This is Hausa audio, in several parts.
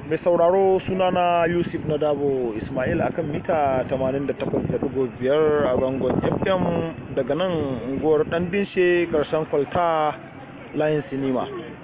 mai sauraro sunana yusuf na dabo ismail akan mita 88.5 a zangon fm daga nan unguwar dan dinshe karshen kwalta layin sinima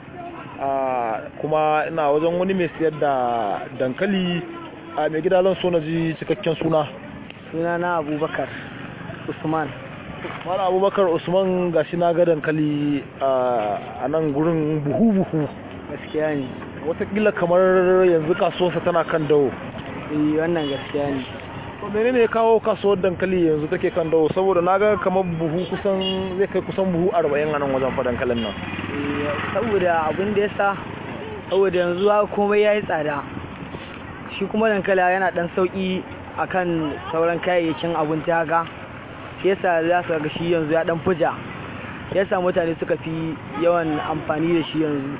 kuma ina wajen wani mai siyar da dankali a mai gida zan so na ji cikakken suna sunana abubakar usman mara abubakar usman gashi na ga dankali a nan gurin buhu-buhu gaskiya ne watakila kamar yanzu kasuwarsa tana kan dawo eh wannan gaskiya ne to menene ya kawo kasuwar dankali yanzu take kan dawo saboda na ga kamar buhu kusan zai kai kusan buhu arba'in a nan wajen fa dankalin nan saboda abin da ya sa saboda yanzu komai ya yi tsada shi kuma dankali yana dan sauki akan sauran kayayyakin abinci haka shi yasa za su ga shi yanzu ya dan fuja yasa mutane suka fi yawan amfani da shi yanzu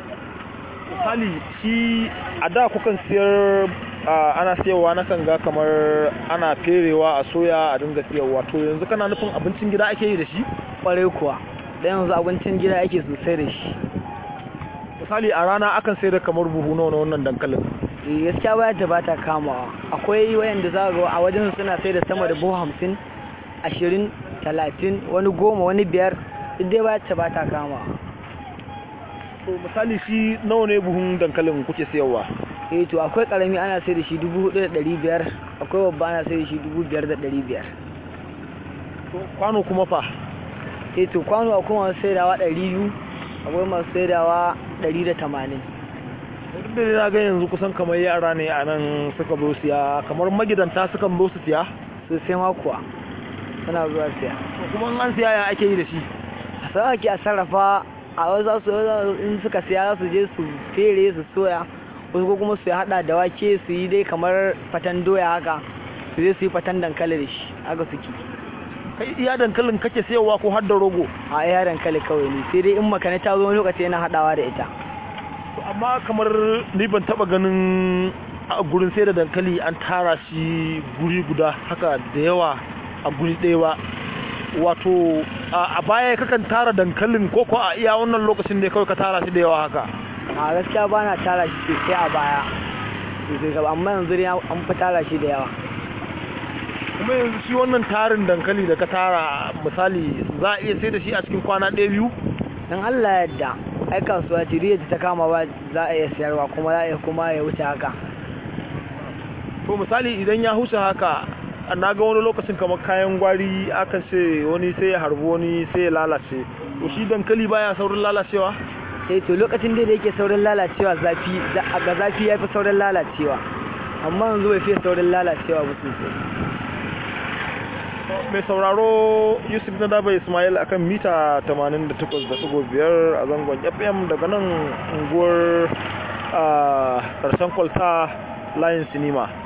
misali shi a da kukan siyar ana siyarwa na kan ga kamar ana ferewa a soya a dinga siyarwa to yanzu kana nufin abincin gida ake yi da shi kwarai kuwa dan yanzu abincin gida ake sosai da shi misali a rana akan sayar da kamar buhu nawa na wannan dankalin gaskiya baya ta bata kamawa akwai wayanda za ga a wajen suna sai da sama da buhu hamsin ashirin talatin wani goma wani biyar dai baya ta bata kamawa to misali shi nawa ne buhun dankalin kuke sayarwa eh to akwai karami ana sai da shi dubu hudu da dari biyar akwai babba ana sai da shi dubu biyar da dari biyar to kwano kuma fa eh to kwano akwai masu saidawa ɗari biyu akwai masu saidawa ɗari da tamanin duk da na ga yanzu kusan kamar yara ne a nan suka zo siya kamar magidanta suka zo su siya sosai ma kuwa suna zuwa siya kuma an siya ya ake yi da shi sai ake a sarrafa a wasu su in suka siya su je su fere su soya wasu ko kuma su hada da wake su yi dai kamar fatan doya haka su je su yi fatan dankali da shi haka suke kai iya dankalin kake sayarwa ko har da rogo a iya dankali kawai ne sai dai in makana ta zo wani lokaci yana hadawa da ita amma kamar ni ban taba ganin a gurin sai da dankali an tara shi guri guda haka da yawa a guri ɗaya ba wato a baya kakan tara dankalin ko ko a iya wannan lokacin ne kawai ka tara shi da yawa haka a gaskiya ba na tara shi sosai a baya sosai gaba amma yanzu dai an fi tara shi da yawa kuma yanzu shi wannan tarin dankali da ka tara misali za a iya sai da shi a cikin kwana ɗaya biyu dan Allah yadda ai kasuwa ce da ta kama ba za a iya sayarwa kuma za a iya kuma ya wuce haka to misali idan ya huce haka na ga wani lokacin kamar kayan gwari aka ce wani sai ya harbi wani sai ya lalace to shi dankali baya saurin lalacewa eh to lokacin da yake saurin lalacewa zafi ga zafi yafi saurin lalacewa amma yanzu bai fiye saurin lalacewa ba sosai mai sauraro yusuf na daba ismail akan mita 88.5 a zangon fm daga nan unguwar karshen kwalta layin sinima